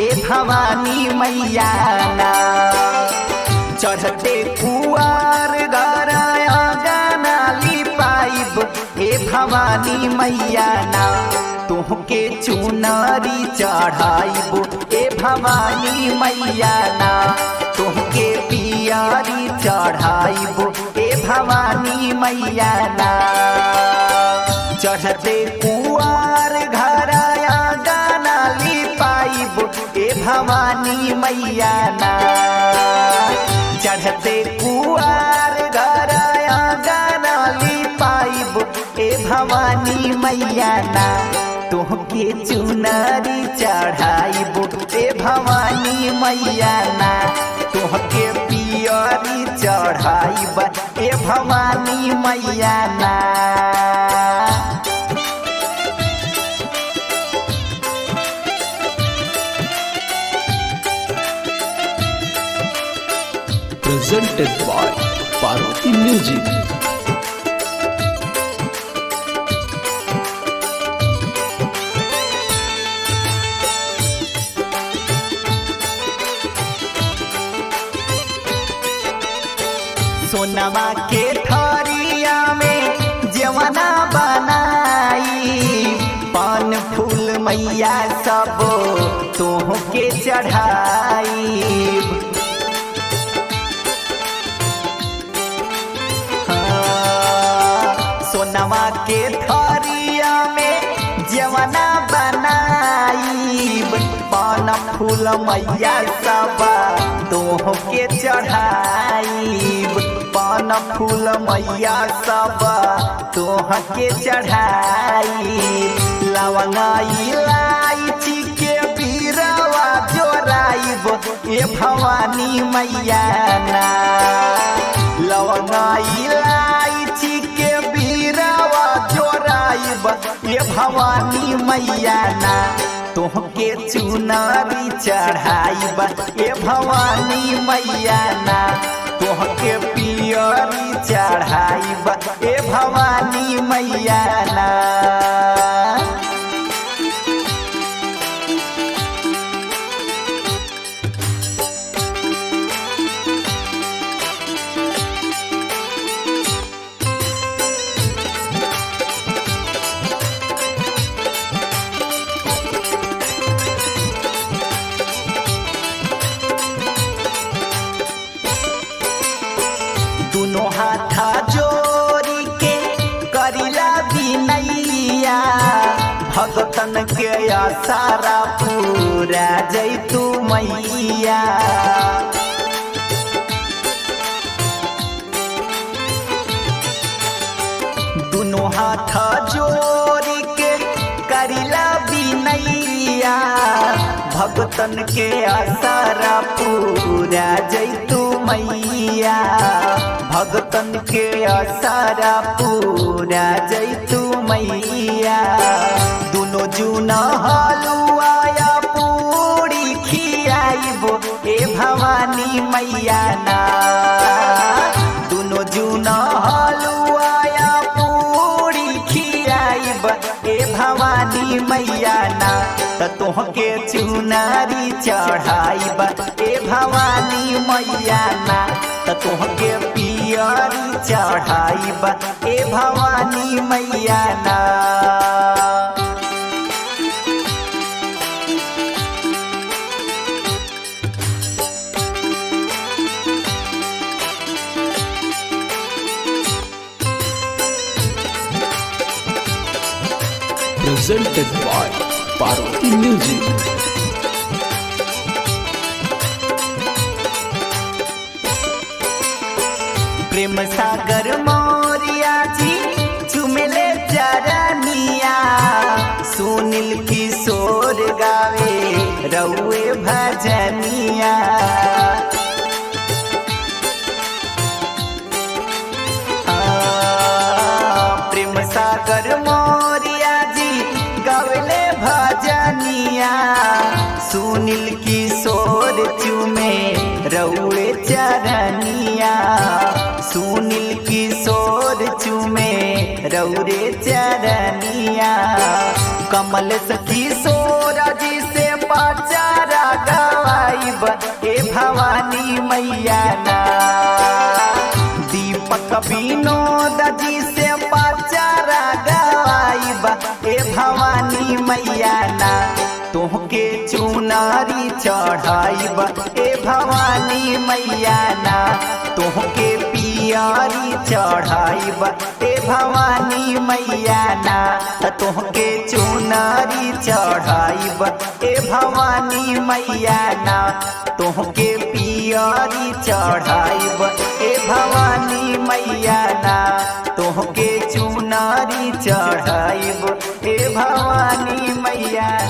ए भवानी मैया ना चढ़ते कुआर गराया गाना लिपाइब ए भवानी मैया ना तुहके चुनरी चढ़ाइब ए भवानी मैया ना तुहके पियारी चढ़ाइब ए भवानी मैया ना चढ़ते कुआर घराया गाना लिपाइब ए भवानी मैया ना चढ़ते कुआर घराया गाना लिपाइब ए भवानी मैया ना तुहके चुनरी चढ़ाइब ए भवानी मैया ना तुहके पियरी चढ़ाइब ए भवानी मैया ना presented by Parvati Music. सोनवा के थरिया में जवना बनाई पान फूल मैया सब तोह के चढ़ाई सोनवा के थरिया में जवना बनाई पान फूल मैया सब तोह के चढ़ाई पान फूल मैया सब तोह के चढ़ाई लवंगा इलायची के बीरवा जोराइब ए भवानी मैया ना लवंगा इलायची के बीरवा जोराइब ए भवानी मैया ना तोहके चुनरी चढ़ाइब ए भवानी मैया ना तोहके पियरी चढ़ाइब ए भवानी मैया ना दोनों हाथा जोड़ी के करिला बिनैया भगतन के आसारा पूरा जैतू मैया दोनों हाथ जोड़ी के करिला बिनैया भगतन के आसारा पूरा जैतू मैया भगतन के आसारा पूरा जैतू मैया दोनों जूना हलुआया पूरी खियाइबो ए भवानी मैया ना दोनों जूना हलुआया पूरी खियाइब ए भवानी मैया ना त तोहके चुनारी चढ़ाइब ए भवानी मैया ना त तोहके पियरी चढ़ाइब ए भवानी मैया ना Presented by Parvati Music. प्रेम सागर मोरिया जी चुमले चरनिया सुनील किशोर गावे रउए भजनिया आ, प्रेम सागर मोरिया जी गवले भजनिया सुनील किशोर चुमे रउए चरनिया सुनील किशोर चुमे रउरे चरनिया कमल किशोर जी से पाचारा विनोद जी से पचारा गवाइबा ए भवानी मैया ना तोहके चुनारी चढ़ाइबा ए भवानी मैया ना तोहके पियारी चढ़ाइबा ए भवानी मैया ना तोहके चुनारी चढ़ाइबा ए भवानी मैया ना तोहके पियारी चढ़ाइब ए भवानी मैया ना तोहके चुनारी चढ़ाइब ए भवानी मैया